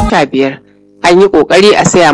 ta biyar an yi kokari a saya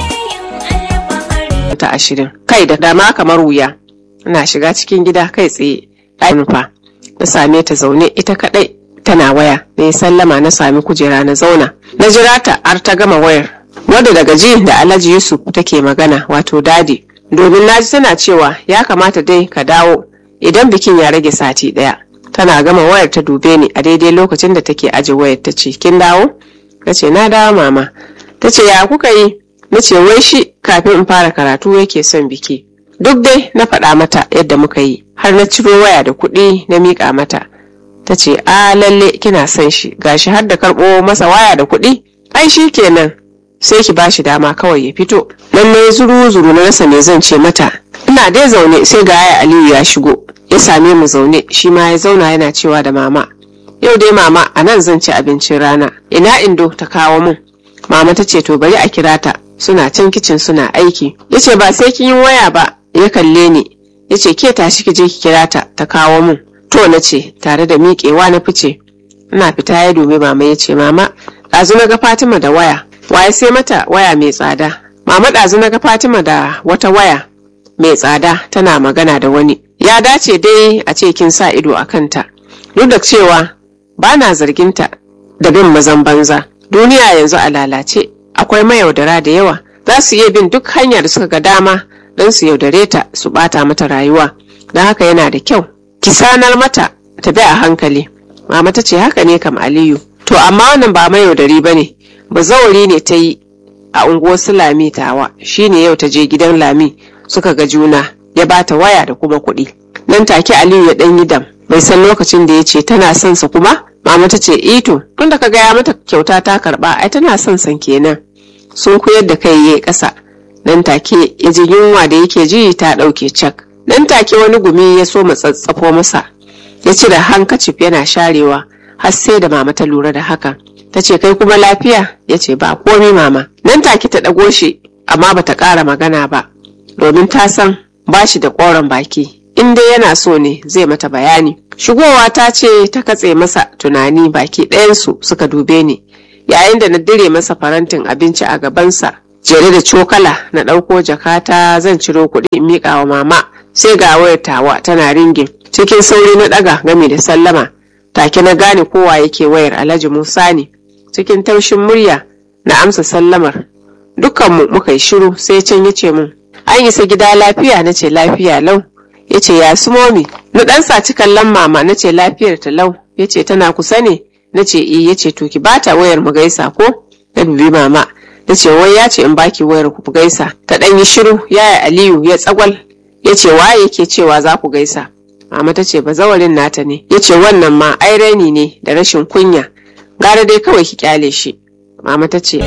mata ashirin kai da dama kamar wuya ina shiga cikin gida kai tsaye ɗaya nufa na same ta zaune ita kaɗai tana waya na yi sallama na sami kujera na zauna na jira ta har ta gama wayar wadda daga ji da alhaji yusuf take magana wato dadi domin naji tana cewa ya kamata dai ka dawo idan bikin ya rage sati ɗaya tana gama wayar ta dube ni a daidai lokacin da take aje wayar ta ce kin dawo na ce na dawo mama ta ce ya kuka yi na ce wai shi kafin in fara karatu yake son biki duk dai na faɗa mata yadda muka yi har na ciro waya da kuɗi na miƙa mata ta ce a lalle kina son shi gashi har da karɓo masa waya da kuɗi ai shi kenan sai ki bashi dama kawai ya fito nan ne zuru zuru na rasa me zan ce mata ina dai zaune sai ga yaya aliyu ya shigo ya same mu zaune shi ma ya zauna yana cewa da mama yau dai mama a nan zan ci abincin rana ina indo ta kawo mun mama ta ce to bari a kira ta suna can kicin suna aiki ya ce ba sai kin yi waya ba ya kalle ni ya ce ke tashi ki je ki kira ta ta kawo mun to na ce tare da miƙewa na fice ina fita ya dubi mama ya ce mama ɗazu na ga fatima da waya waye sai mata waya mai tsada mama ɗazu na ga fatima da wata waya mai tsada tana magana da wani ya dace dai a ce kin sa ido a kanta duk da cewa ba na zarginta da bin mazan banza duniya yanzu a lalace akwai mayaudara da yawa za su iya bin duk hanyar da suka ga dama don su yaudare ta su bata mata rayuwa don haka yana da kyau ki sanar mata ta bi a hankali mama ta ce haka ne kam aliyu to amma wannan ba mayaudari ba ne bazawari ne ta yi a unguwar su lami tawa shine yau ta je gidan lami suka ga juna ya bata waya da kuma kuɗi nan take aliyu ya ɗan yi dam bai san lokacin da ya ce tana son sa kuma mama ta ce ito tun da ka gaya mata kyauta ta karɓa ai tana son san kenan sun koyar da kai yayi ƙasa nan take ya ji yunwa da yake ji ta ɗauke cak nan take wani gumi ya so matsatsafo masa ya cire hankacif yana sharewa har sai da mama ta lura da haka ta ce kai kuma lafiya ya ce ba komi mama nan take ta ɗago shi amma bata ƙara magana ba domin ta san ba shi da ƙoron baki in dai yana so ne zai mata bayani shigowa ta ce ta katse masa tunani baki ɗayansu suka dube ni yayin da na dire masa farantin abinci a gabansa jere da cokala na ɗauko jakata zan ciro kuɗi in miƙa wa mama sai ga wayar tawa tana ringin cikin sauri na ɗaga game da sallama take na gane kowa yake wayar alhaji musa ne cikin taushin murya na amsa sallamar dukkanmu muka yi shiru sai can ya ce mun an isa gida lafiya na ce lafiya lau ya ce ya su momi na ɗan saci kallon mama na ce lafiyar ta lau ya ce tana kusa ne na ce i ya ce to ki bata wayar mu gaisa ko na dubi mama na ce wai ya ce in baki wayar ku gaisa ta ɗan yi shiru yaya aliyu ya tsagwal ya ce waye yake cewa za ku gaisa mama ta ce bazawarin nata ne ya ce wannan ma ai raini ne da rashin kunya gara dai kawai ki kyale shi mama ta ce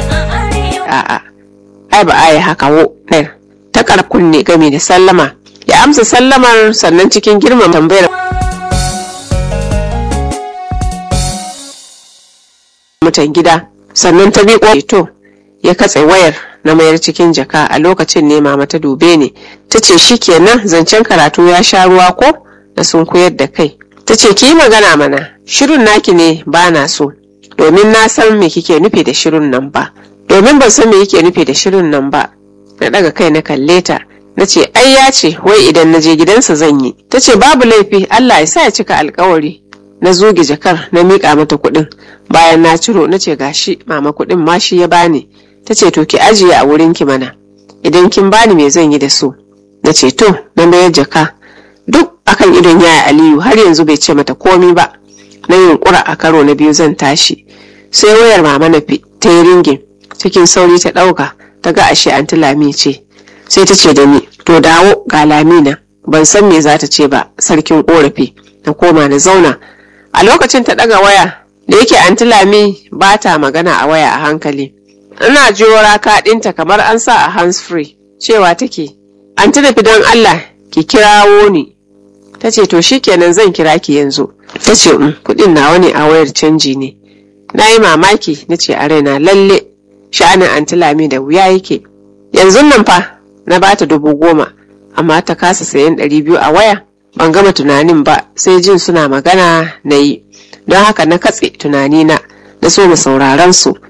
a'a ai ba a yi haka wo ɗayar ta kunne game da sallama ya amsa sallamar sannan cikin girman tambayar mutan gida sannan ta bi to ya katse wayar na mayar cikin jaka a lokacin ne mama ta dube ni ta ce shikenan zancen karatu ya sha ruwa ko da sun koyar da kai ta ce ki yi magana mana shirin naki ne ba na so domin na san me kike nufi da shirin nan ba domin ban san me yake nufi da shirin nan ba na daga kai na kalle ta na ce ai ya ce wai idan na je gidansa zan yi ta ce babu laifi Allah ya sa ya cika alkawari na zuge jakar na miƙa mata kuɗin bayan na ciro na ce gashi mama kuɗin ma shi ya bani ta ce to ki ajiye a wurin ki mana idan kin bani me zan yi da su na ce to na mayar jaka duk akan idon yaya aliyu har yanzu bai ce mata komi ba na yunkura a karo na biyu zan tashi sai wayar mama na fi ta yi ringin cikin sauri ta ɗauka ta ga ashe anti lami ce sai ta ce da ni to dawo ga lamina ban san me za ta ce ba sarkin korafi na koma na zauna a lokacin ta ɗaga waya da yake anti lami ba ta magana a waya a hankali ina jiyo raka ɗinta kamar an sa a hands free cewa take anti da don allah ki kirawo ni ta ce to shikenan zan kira ki yanzu ta ce um, kuɗin nawa ne a wayar canji ne na yi mamaki na ce a raina lalle sha'anin anti lami da wuya yake yanzu nan fa na bata dubu goma amma ta kasa sayan ɗari biyu a waya ban gama tunanin ba sai jin suna magana na yi don haka na katse tunanina na so mu sauraron su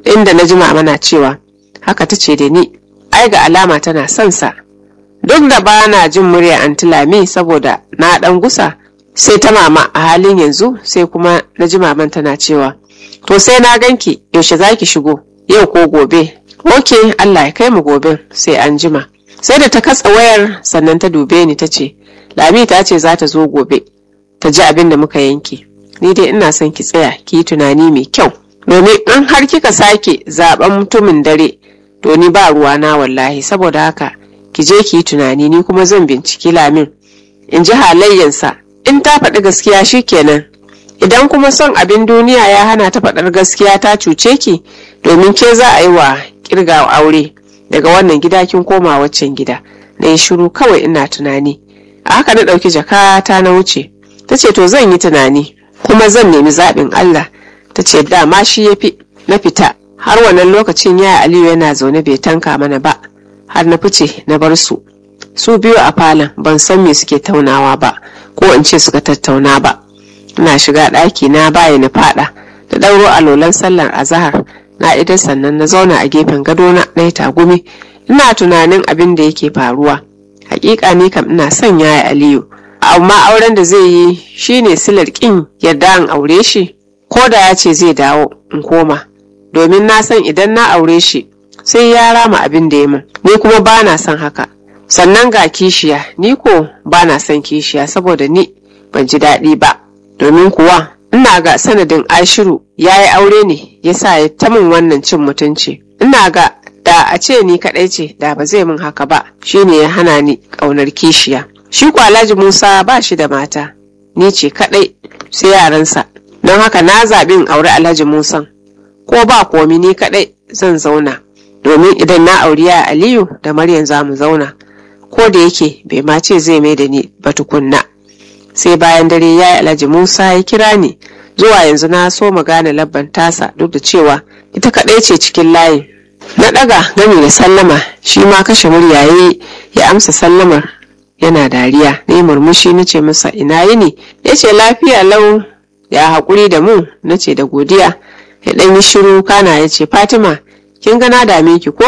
inda na jima mana cewa haka ta ce da ni ai ga alama tana son sa duk da ba na jin murya anti lami saboda na dan gusa sai ta mama a halin yanzu sai kuma na ji maman tana cewa to sai na ganki yaushe za ki shigo yau ko gobe ok allah ya kai mu gobe sai an jima sai da ta katsa wayar sannan ta dube ni ta ce lami ta ce za ta zo gobe ta ji abin da muka yanke ni dai ina son ki tsaya ki yi tunani mai kyau domin in har kika sake zaben mutumin dare to ni ba ruwa na wallahi saboda haka ki je ki yi tunani ni kuma zan binciki lamin in ji halayyansa in ta faɗi gaskiya shikenan idan kuma son abin duniya ya hana ta faɗar gaskiya ta cuce ki domin ke za a yi wa kirga aure daga wannan gida kin koma waccan gida na yi shiru kawai ina tunani a haka na ɗauki jakata na wuce ta ce to zan yi tunani kuma zan nemi zaɓin Allah ta ce dama shi ya fi na fita har wannan lokacin ya Aliyu yana zaune bai tanka mana ba har na fice na bar su su biyu a falon ban san me suke taunawa ba ko in ce suka tattauna ba ina shiga ɗaki na baya na fada da ɗauro alolan sallar azahar na idan sannan na zauna a gefen gadona na yi tagumi ina tunanin abin da yake faruwa hakika ni kam ina son yaya aliyu amma auren da zai yi shine silar kin yadda in aure shi ko da ya ce zai dawo in koma domin na san idan na aure shi sai ya rama abin da ya min ni kuma ba na son haka sannan ga kishiya ni ko ba na son kishiya saboda ni ban ji daɗi ba domin kuwa ina ga sanadin ashiru ya yi aure ne ya sa ya ta min wannan cin mutunci ina ga da a ce ni kaɗai ce da ba zai min haka ba shine ya hana ni ƙaunar kishiya shi kwalaji musa ba shi da mata ni ce kaɗai sai yaransa don haka na zaɓi in auri alhaji musan ko ba komi ni kaɗai zan zauna domin idan na auri ya aliyu da maryam za mu zauna ko da yake bai ma ce zai mai da ni ba tukunna sai bayan dare ya yi alhaji musa ya kira ni zuwa yanzu na so mu gane labban tasa duk da cewa ita kaɗai ce cikin layin na ɗaga gami da sallama shi ma kashe murya ya ya amsa sallamar yana dariya na yi murmushi na ce masa ina yini ya ce lafiya lau ya haƙuri da mu na ce da godiya ya ɗan yi shiru kana ya ce fatima kin ga na dame ki ko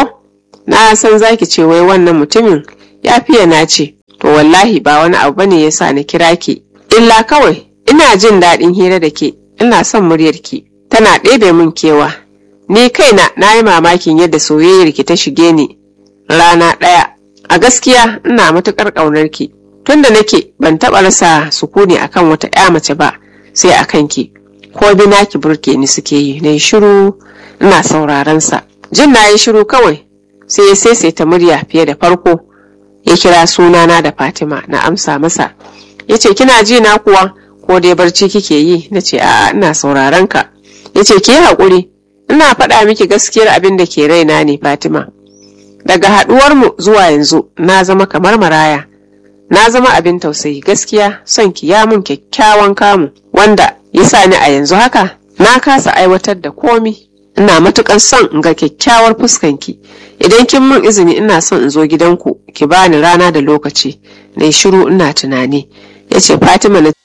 na san zaki ce wai wannan mutumin ya fiye na ce to wallahi ba wani abu bane ya sa na kira ki illa kawai ina jin daɗin hira da ke ina son muryarki tana ɗebe min kewa ni kaina na yi mamakin yadda soyayyar ki ta shige ni rana ɗaya a gaskiya ina matuƙar ƙaunar ki tunda nake ban taɓa rasa sukuni akan wata ƴa mace ba sai akan ki ko bina ki burke ni suke yi na yi shiru ina sauraron sa jin na yi shiru kawai sai ya saisaita murya fiye da farko ya kira sunana da fatima na amsa masa ya ce kina ji na kuwa ko dai barci kike yi na ce a'a ina sauraron ka ya ce ki haƙuri ina faɗa miki gaskiyar abin da ke raina ne fatima daga haɗuwar mu zuwa yanzu na zama kamar maraya na zama abin tausayi gaskiya son ki ya mun kyakkyawan kamu wanda ya sa ni a yanzu haka na kasa aiwatar da komi ina matukan son in ga kyakkyawar fuskanki idan kin mun izini ina son in zo gidanku ki bani rana da lokaci na shiru ina tunani ya ce fatima na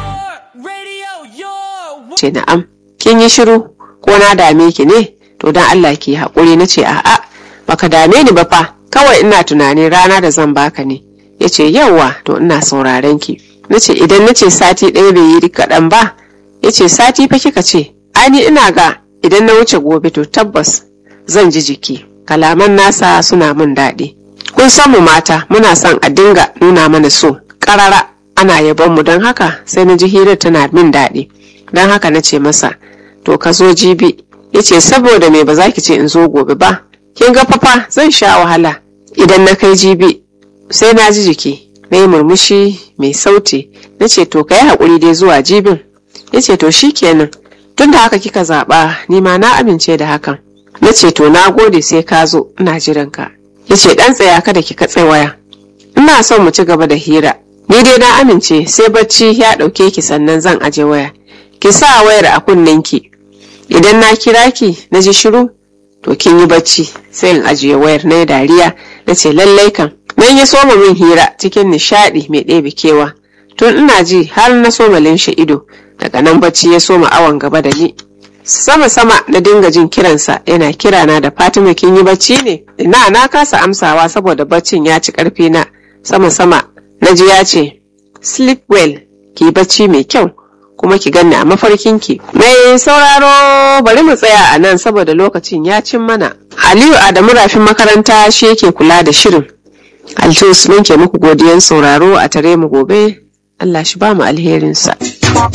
ce na'am kin yi shiru ko na dame ki ne to don allah ki haƙuri na ce a'a baka dame ni ba fa kawai ina tunanin rana da zan baka ne ya ce yauwa to ina sauraren ki na ce idan na ce sati ɗaya bai yi kaɗan ba ya ce sati fa kika ce ani ina ga idan na wuce gobe to tabbas zan ji jiki kalaman nasa suna min daɗi kun san mu mata muna son a dinga nuna mana so ƙarara ana yabon mu don haka sai na ji hirar tana min daɗi don haka na ce masa to ka zo jibi ya ce saboda me ba za ki ce in zo gobe ba kin ga fafa zan sha wahala idan na kai jibi sai na ji jiki na yi murmushi mai sauti na ce to ka yi haƙuri dai zuwa jibin ya ce to shi kenan tun da haka kika zaɓa ni ma na amince da hakan na ce to na gode sai ka zo ina jiran ka ya ce ɗan tsaya kada ki katse waya ina son mu ci gaba da hira ni dai na amince sai bacci ya ɗauke ki sannan zan aje waya ki sa wayar a kunnen ki idan na kira ki na ji shiru to kin yi bacci sai in ajiye wayar na dariya na ce lallai kan nan ya soma min hira cikin nishaɗi mai ɗebe kewa tun ina ji har na soma linshe ido daga nan bacci ya soma awon gaba da ni sama-sama na dinga jin kiransa yana kirana da fatima kin yi bacci ne ina na kasa amsawa saboda baccin ya ci karfi na sama-sama na ji ya ce sleep well ki bacci mai kyau kuma ki ganni a mafarkinki mai sauraro bari mu tsaya a nan saboda lokacin ya cin mana aliyu adamu rafin makaranta shi yake kula da shirin altus mun ke muku godiyan sauraro a tare mu gobe allah shi ba mu alherinsa